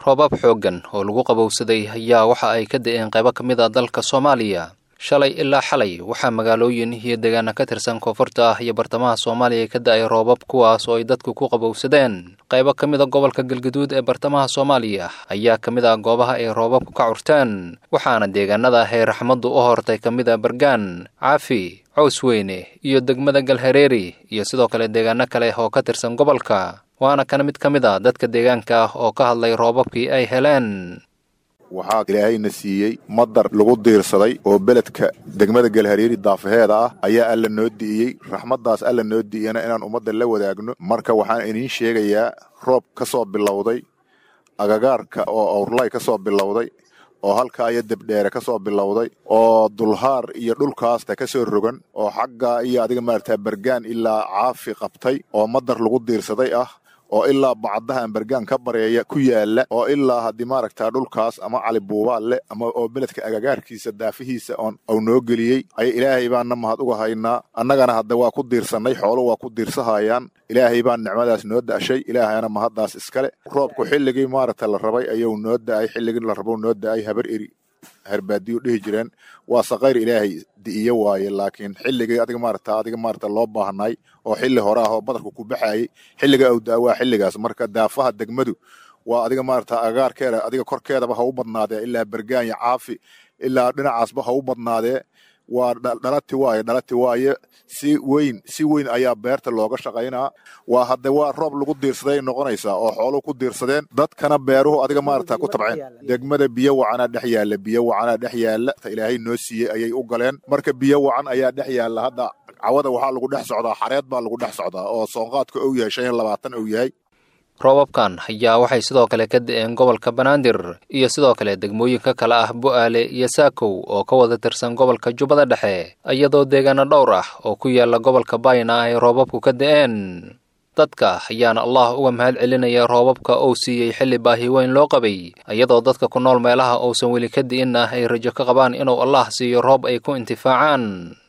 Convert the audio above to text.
roobab xooggan oo lagu qabowsaday ayaa waxa ay ka da'een qaybo ka mid a dalka soomaaliya shalay ilaa xalay waxaa magaalooyin iyo deegaana ka tirsan koonfurta ah iyo bartamaha soomaaliya ka da'ay roobab kuwaas oo ay dadku ku qabowsadeen qaybo ka mid a gobolka galgaduud ee bartamaha soomaaliya ayaa ka mid ah goobaha ay roobabku ka curteen waxaana deegaanada ah ee raxmaddu u hortay ka mid a bargaan caafi cows weyne iyo degmada galhareeri iyo sidoo kale deegaano kale oo ka tirsan gobolka waana kana mid ka mid a dadka deegaanka ah oo ka hadlay roobabkii ay heleen waxaa ilaahayna siiyey madar lagu diirsaday oo beledka degmada galhareeri daafaheeda ah ayaa alla noo di'iyey raxmaddaas alla noo di'iyana inaan ummadda la wadaagno marka waxaan idiin sheegayaa roob ka soo bilowday agagaarka oo awrlay ka soo bilowday oo halkaa iyo debdheere ka soo bilowday oo dulhaar iyo dhulkaasta ka soo rogan oo xaggaa iyo adiga maaragtaa bergaan ilaa caafi qabtay oo madar lagu diirsaday ah oo ilaa bacdahan bergaan ka bareeya ku yaala oo ilaa haddii maaragtaa dhulkaas ama cali buubaal leh ama oo beledka agagaarkiisa daafihiisa oon au noo geliyey aya ilaahay baanna mahad uga haynaa annagana hadda waa ku diirsannay xoolo waa ku diirsahayaan ilaahay baan nicmadaas noo da'shay ilaahayana mahaddaas iskale roobku xilligii maaragta la rabay ayuu noo da'ay xilligii la rabo noo da'ay habar eri herbaadiyu dhihi jireen waa saqayr ilaahay di'iyo waaye laakiin xilligii adiga maarata adiga maarata loo baahnay oo xilli hore ah oo badarku ku baxayay xilliga uu daa waa xilligaas marka daafaha degmadu waa adiga maarata agaarkeeda adiga korkeedaba ha u badnaadee ilaa bergaanya caafi ilaa dhinacaasba ha u badnaadee waa dhalati waaye dhalati waaye si weyn si weyn ayaa beerta looga shaqaynaa waa hadde waa roob lagu diirsaday noqonaysaa oo xooluhu ku diirsadeen dadkana beeruhu adiga maarata ku tabceen degmada biyo wacanaa dhex yaalla biyo wacanaa dhex yaalla ilaahay noo siiyey ayay u galeen marka biyo wacan ayaa dhex yaalla hadda cawada waxaa lagu dhex socdaa xareed baa lagu dhex socdaa oo soonqaadka ou yahay shan iyo labaatan ou yahay roobabkan ayaa waxay sidoo kale ka da'een gobolka banaadir iyo sidoo kale degmooyinka kale ah bu'aale iyo saakow oo ka wada tirsan gobolka jubbada dhexe iyadoo deegaano dhowr ah oo ku yaala gobolka bayna ay roobabku ka da'een dadka ayaana allah uga mahad celinaya roobabka uu siiyey xilli baahi weyn loo qabay iyadoo dadka ku nool meelaha uusan weli ka di'in ah ay rajo ka qabaan inuu allah siiyo roob ay ku intifaacaan